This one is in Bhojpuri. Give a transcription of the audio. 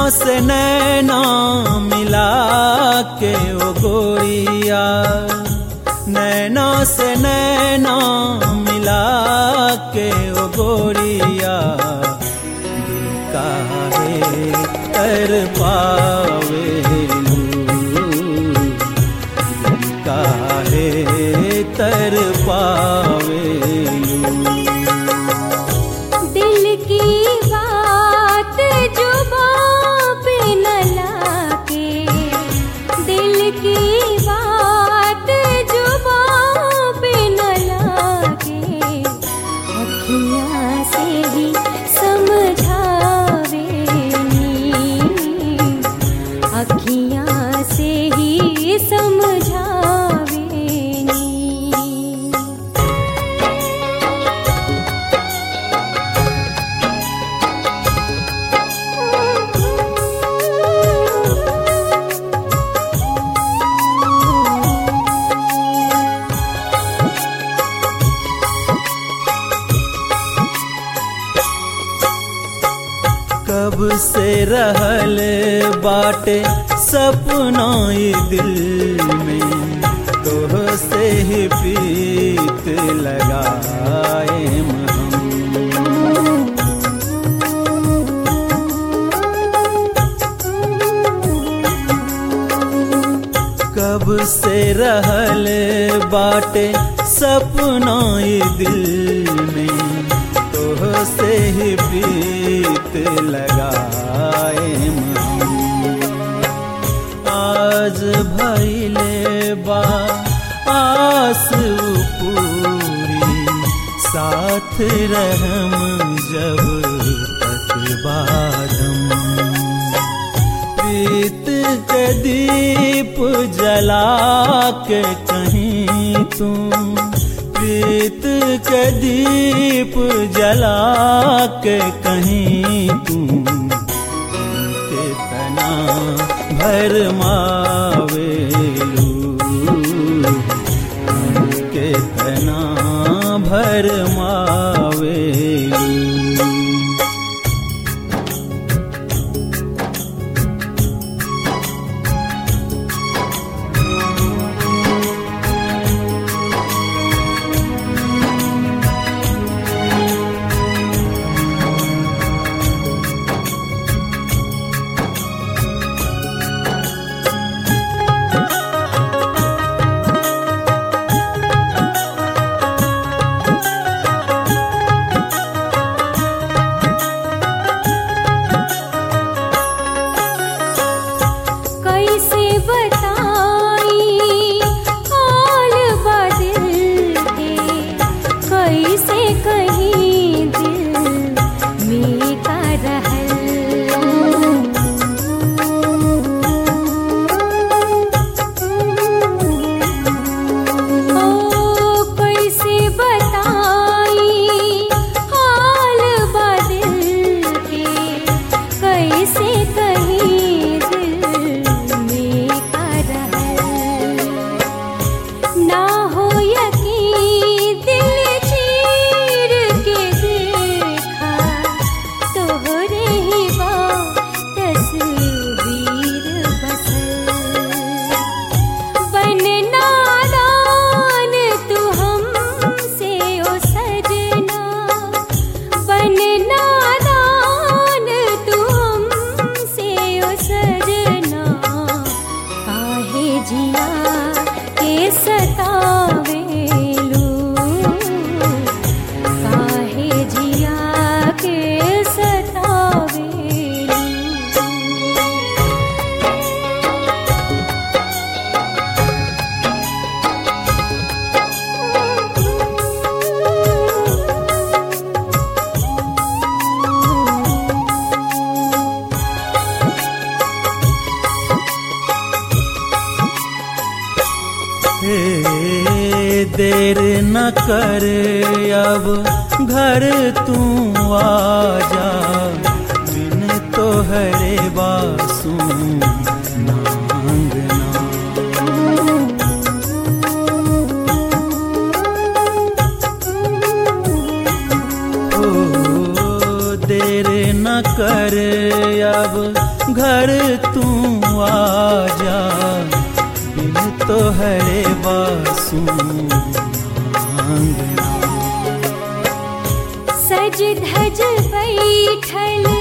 से नैना मिला के ओ गोरिया नैना से नैना मिला के ओ गोरिया दिल काहे कर पावे काहे तर पावे दिल की बात जुबां पे न लाके दिल की बात जुबां पे न लाके अखियाँ से ही समझावे नी अखियाँ से ही समझावे नी कब से रहल बाटे सपना ई दिल में तोह से ही प्रीत लगाए हम कब से रहल बाटे सपना ई दिल में तोह से ही प्रीत लगाए हम आज भैले बा आस पूरी साथ रहम जब तक बादम प्रीत के दीप जला के कहीं तुम प्रीत के दीप जला के कहीं तुम कितना भर मावेलू कितना भर मावेलू कैसे बताई हाल बदिल के कैसे कहीं दिल में का रहल ओ कैसे बताई हाल बदिल के कैसे कहीं दिल में का रहल ना हो यकीन दिल चीर के देखा तोहरे ही बा तस्वीर बसल बन नादान तू हमसे ओ सजना बन नादान तू हमसे ओ सजना काहे जिया के सतावेलू काहे जिया के सतावेलू हे देर न कर अब घर तू आजा बिन तोहरे बासु नांगना ओ देर न कर अब घर तू आजा बिन तोहरे बासु सज धज बैठल